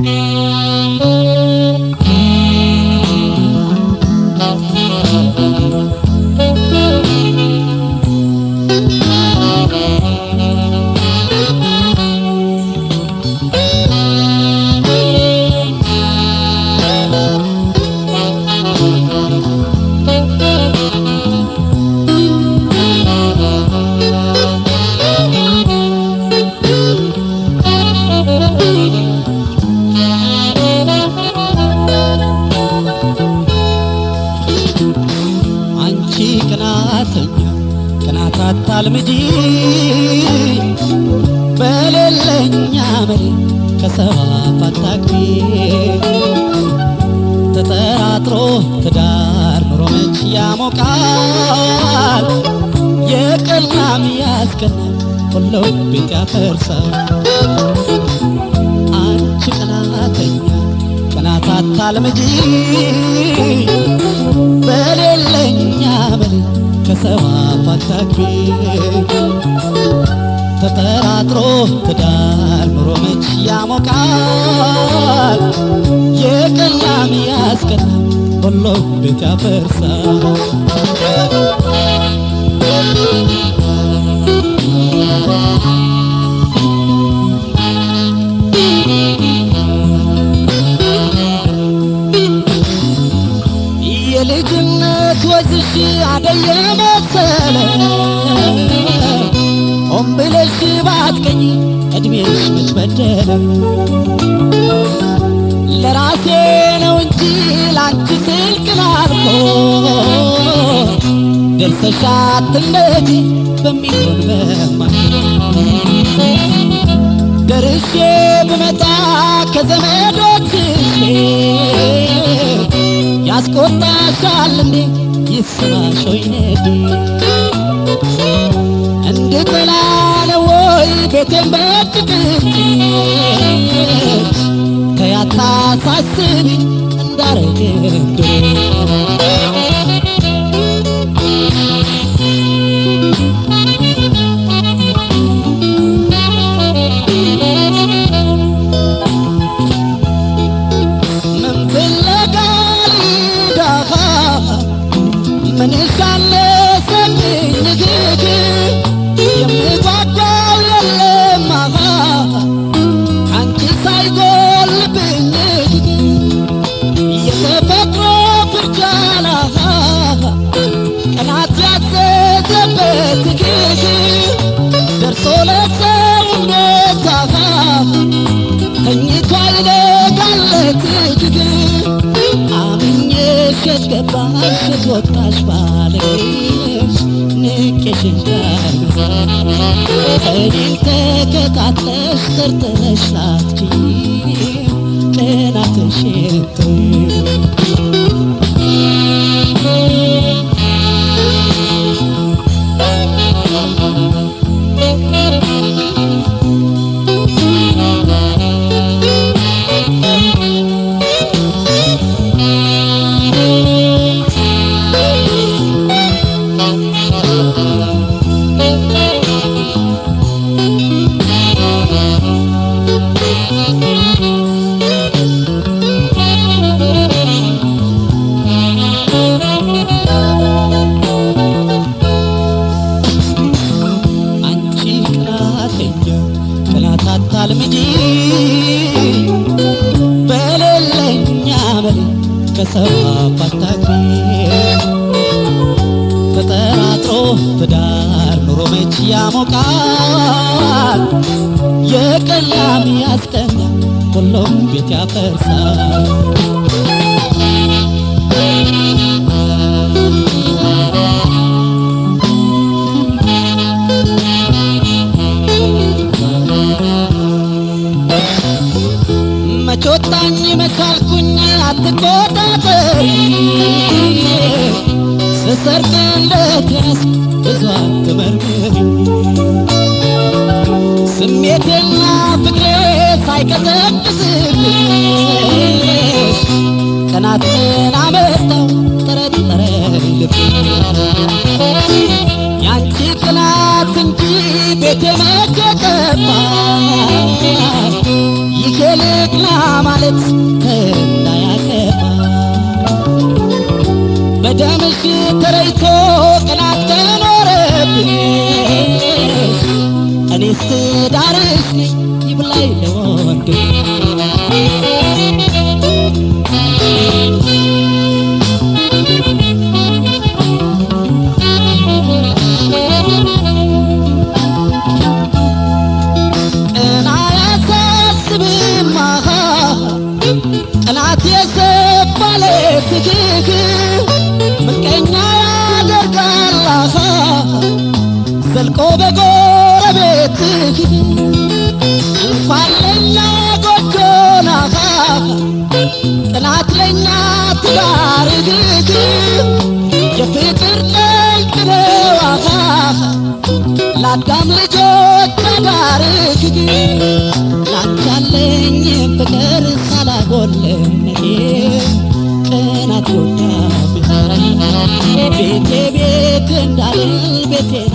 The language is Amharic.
አንቺ ቅናተኛ ቅናት አታልምጂ በሌለኛ መሪ ከሰው አፍ አታግቢ ተጠራጥሮ ትዳር ኑሮ መች ያሞቃል የቀናም ያስቀናል ሁሉም ቤት ያፈርሳል አንቺ ቅናተኛ ቅናት አታልምጂ በሌለኛ ብል ከሰው አፍ አታግቢ ተጠራጥሮ ትዳር ኑሮ መች ያሞቃል የቀናም ያስቀናል ሁሉም ቤት ያፈርሳል የልጅነት ወዝሽ አደየ መሰለ ሆን ብለሽ ባትቀኝ እድሜሽ መች በደለ ለራሴ ነው እንጂ ላንቺ ስልክ ላልኮ ደርሰሽ አትነጂ በሚሆን በማይ ደርሼ ብመጣ ከዘመዶችሽ ያስቆጣሻል እንዴ ይሰማሽ ወይ ነዴ እንድጠላ ነው ወይ ቤቴን በጭቅጭቅ ከያታ ሳስቢ እንዳረግ ምን ፍለጋ ሊዳኻ ምን ሻለ ሰብኝ ግግ የምጓጓው የለም አኻ አንቺ ሳይጎልብኝ የተፈጥሮ ፍርጃናኻ ቀናት ያዘዘበት ግግ ደርሶ ለሰውነት አኻ ተኝቶ አይነጋለት እጅግ አምኜሽ ገባሽ ወጣሽ ባለሽ ንቄሽ እንዳልኩ እኔን ተከታትለሽ ጠርጥረሽ ላትቺ ቅናትሽን አንቺ ቅናተኛ ቅናት አታልምጂ በሌለኛ መሪ ከሰው አፍ አታግቢ ተጠራጥሮ ትዳር ኑሮ መች ያሞቃል የቀላም ያስቀናል ሁሉም ቤት ያፈርሳል መቾታኝ መቻልኩኝ አትቆጣጠሪ ስሰርቅ እንደትያስ ብዙ አትመርምሪ ስሜቴና ፍቅሬ ሳይቀዘቅዝብሽ ቀናትን አመጣው ጠረጠረ ልብ ያንቺ ቅናት እንጂ ቤቴ መቼ ገባ ይሄ ልቅና ማለት እንዳያከፋ በደምሽ ተረይቶ ቅናት ከኖረብኝ እኔስ ዳርሽ ነኝ ይብላኝ ለወንድም ቅና ያሳስብማ ቅናት የሰባለ ትግግ ምቀኛ ያደርጋል አሃ ዘልቆ በጎረቤትህ እንኳን ለኛ ጎጆን አሃ ቅናት ለኛ ትዳር ግግ የፍቅር ጠንቅ ነው አሃ ለአዳም ልጆች አዳር ግግ ላንተ ያለኝ ፍቅር ሳላጎልነቴ ቅናት ጎዳብኝ ቤቴ ቤት እንዳልል ቤቴ